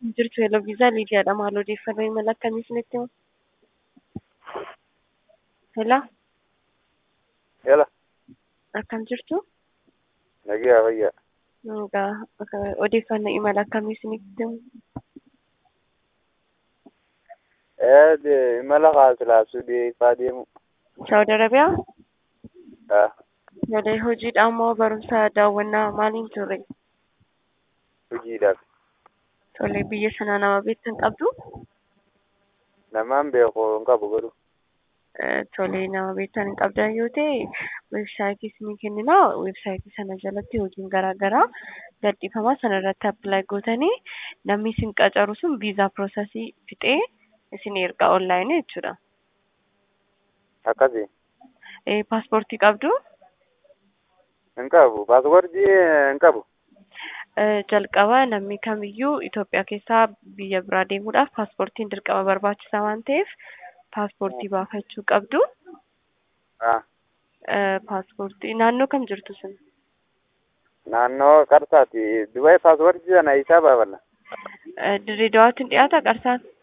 jirtu yeroo viizaa Liidiyaadha. Maal odeeffannoo imala akkamii isinitti himu? Hello, Yala, akkam jirtu? nagaa fayyaa. Egaa akka- odeeffannoo imala akkamii isinitti himu? Eh, de- imala kaasilaasuu deefaa deemu. Saawudi Arabiyaa? Ah, Malee hojiidhaan moo barumsa daawwannaa maaliin turre? hojiidhaaf. Tole biyya sanaa nama beektan qabdu? Namaan beeku hin qabu godhu. Eh, Tole nama beektan hin qabdan yoo ta'e weebsaayitii isinii kenninaa weebsaayitii sana jalatti hojiin garaa garaa gadhiifama sana irratti appilaayi gootanii namni isin qacaru sun viizaa piroosesii fixee isin erga onlaayinii jechuudha. Akkasii. Eh, Paaspoortii qabdu? Hin qabu. Paaspoortii hin qabu. Eh, jalqaba namni kamiyyuu Itoophiyaa keessaa biyya biraa deemuudhaaf paaspoortiin dirqama barbaachisaa waan ta'eef paaspoortii baafachuu qabdu. Ah, Eh, Paaspoortii naannoo kam jirtu sun? naannoo qarsaati. Dubaay paaspoortii sana isaa baafanna. Eh, Dirree Dawaatti hin dhiyaata qarsaan?